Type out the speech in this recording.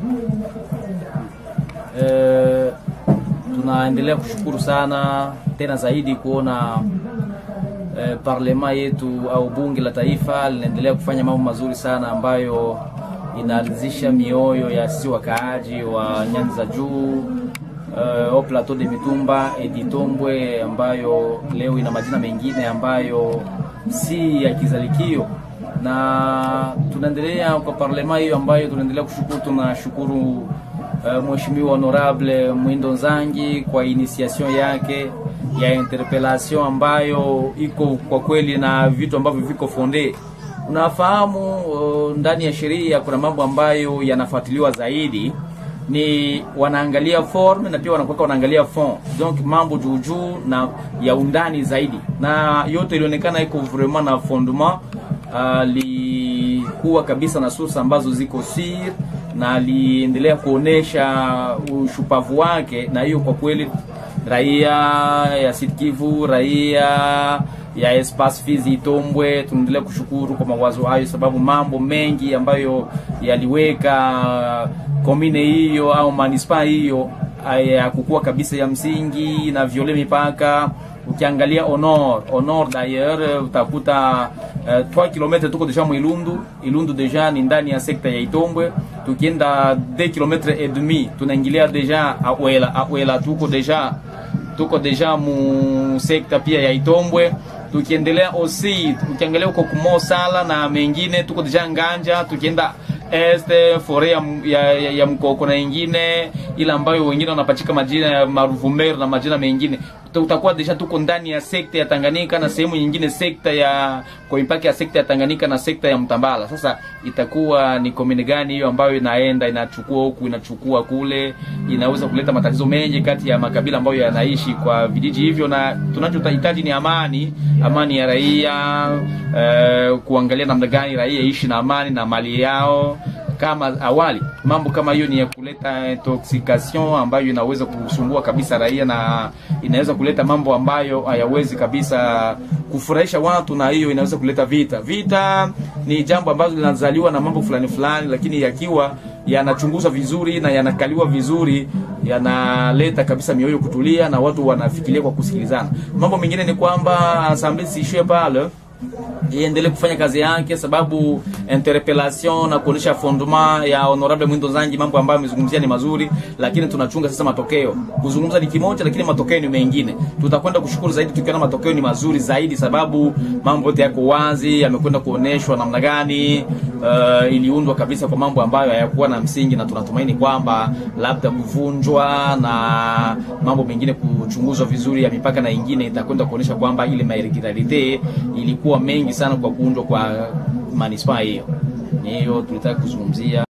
Eh, tunaendelea kushukuru sana tena zaidi kuona eh, parlema yetu au bunge la taifa linaendelea kufanya mambo mazuri sana ambayo inaanzisha mioyo ya sisi wakaaji wa nyanda za juu uh, au plateau de Mitumba Editombwe ambayo leo ina majina mengine ambayo si ya kizalikio, na tunaendelea kwa parlema hiyo ambayo tunaendelea kushukuru. Tunashukuru uh, mheshimiwa honorable Mwindo Nzangi kwa initiation yake ya interpellation ambayo iko kwa kweli na vitu ambavyo viko fonde Unafahamu uh, ndani ya sheria kuna mambo ambayo yanafuatiliwa zaidi, ni wanaangalia form na pia wanakuwa wanaangalia fond, donc mambo juu juu na ya undani zaidi, na yote ilionekana iko vraiment na fondement uh, likuwa kabisa na source ambazo ziko sir na aliendelea kuonesha ushupavu wake, na hiyo kwa kweli raia ya Sud Kivu, raia ya Espace Fizi Itombwe, tunaendelea kushukuru kwa mawazo hayo, sababu mambo mengi ambayo yaliweka komine hiyo au manispa hiyo ya kukua kabisa ya msingi na viole mipaka. Ukiangalia honor honor d'ailleurs utakuta uh, 3 km tuko deja mwilundu Ilundu deja ni ndani ya sekta ya Itombwe. Tukienda 2 km et demi tunaingilia deja Awela Awela, tuko deja tuko deja mu sekta pia ya Itombwe tukiendelea osi ukiangalia huko kumosala na mengine tuko deja Nganja, tukienda este fore ya, ya, ya, ya mkoko na ingine ile ambayo wengine wanapachika majina ya Maruvumeru na majina mengine, utakuwa deja tuko ndani ya sekta ya Tanganyika na sehemu nyingine sekta ya kwa mipaka ya sekta ya Tanganyika na sekta ya Mtambala. Sasa itakuwa ni komini gani hiyo ambayo inaenda inachukua huku inachukua kule, inaweza kuleta matatizo mengi kati ya makabila ambayo yanaishi kwa vijiji hivyo, na tunachohitaji ni amani, amani ya raia eh, kuangalia namna gani raia ishi na amani na mali yao kama awali. Mambo kama hiyo ni ya kuleta intoxication ambayo inaweza kusumbua kabisa raia na inaweza kuleta mambo ambayo hayawezi kabisa kufurahisha watu, na hiyo inaweza kuleta vita. Vita ni jambo ambalo linazaliwa na mambo fulani fulani, lakini yakiwa yanachunguzwa vizuri na yanakaliwa vizuri, yanaleta kabisa mioyo kutulia na watu wanafikiria kwa kusikilizana. Mambo mengine ni kwamba assemblée siishie pale iendelee kufanya kazi yake, sababu interpellation na kuonesha fondement ya honorable Mwindo Zangi, mambo ambayo amezungumzia ni mazuri, lakini tunachunga sasa matokeo. Kuzungumza ni kimoja, lakini matokeo ni mengine. Tutakwenda kushukuru zaidi tukiona matokeo ni mazuri zaidi, sababu mambo yote yako wazi, yamekwenda kuoneshwa namna gani uh, iliundwa kabisa kwa mambo ambayo hayakuwa na msingi, na tunatumaini kwamba labda kuvunjwa na mambo mengine kuchunguzwa vizuri ya mipaka na ingine itakwenda kuonesha kwamba ile mairregularite ilikuwa mengi sana kwa kuundwa kwa manispaa hiyo. Hiyo tulitaka kuzungumzia.